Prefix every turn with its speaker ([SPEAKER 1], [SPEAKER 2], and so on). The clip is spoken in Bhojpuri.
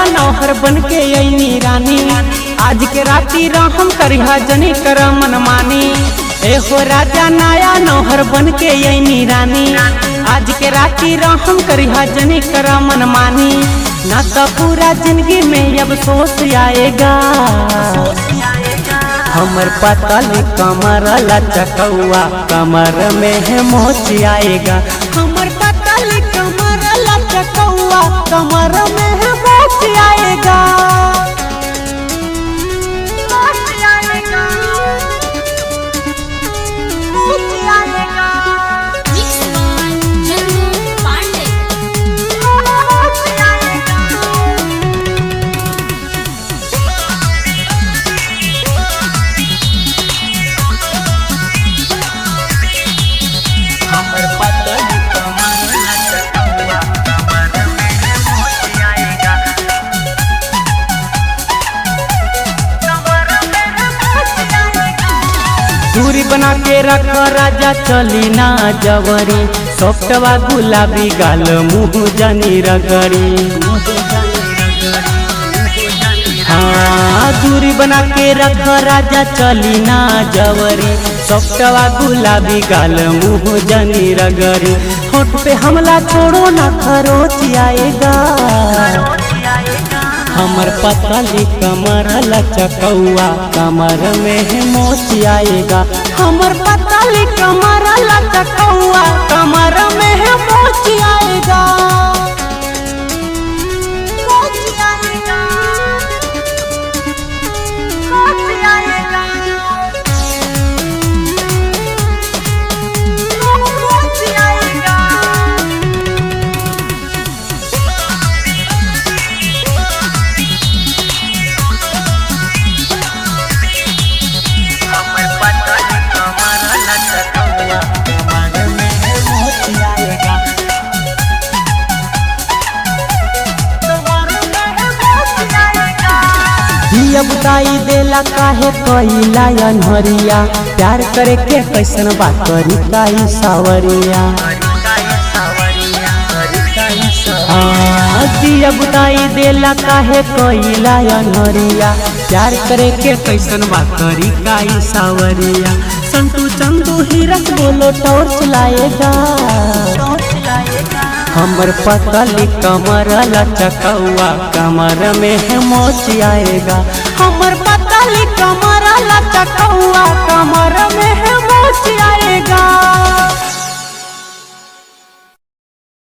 [SPEAKER 1] नौहर बन के अइनी रानी आज के राती रहम करिहा जनी कर मन मानी एहो राजा नया नौहर बन के अइनी रानी आज के राती रहम करिहा जनी कर मन मानी ना तो पूरा जिंदगी में अब सोच आएगा हमर पतल कमर लचकौआ कमर में है मोच आएगा हमर पतल कमर लचकौआ कमर में है मोच आएगा
[SPEAKER 2] Mix by Chandu Pandey.
[SPEAKER 1] हमर पतल कमर लचकौआ कमर में है मोच आएगा दूरी बना के रख राजा चली ना जवरी सॉफ्टवा गुलाबी गाल मुँह जनी रगड़ी हाँ दूरी बना के रख राजा चली ना जवरी सॉफ्टवा गुलाबी गाल मुँह जनी रगड़ी होठ पे हमला छोड़ो ना खरोच आएगा हमर पतली कमर लचकौआ कमर में है मोच आएगा हमर पतली कमर लचकौआ कमर में है मोच आएगा हमर पतली कमर लचकौआ कमर में है मोच आएगा दिया बुताई देला काहे कइला अनहरिया प्यार करे के कैसन बात करी काई सावरिया हाँ, दिया बुताई देला काहे कइला अनहरिया प्यार करे के कैसन बात करी काई सावरिया संतू चंदू हीरक बोलो टॉर्च लाएगा हमर पतली कमर लचकौआ कमर में है मोच आएगा हमर पतली कमर लचकौआ कमर में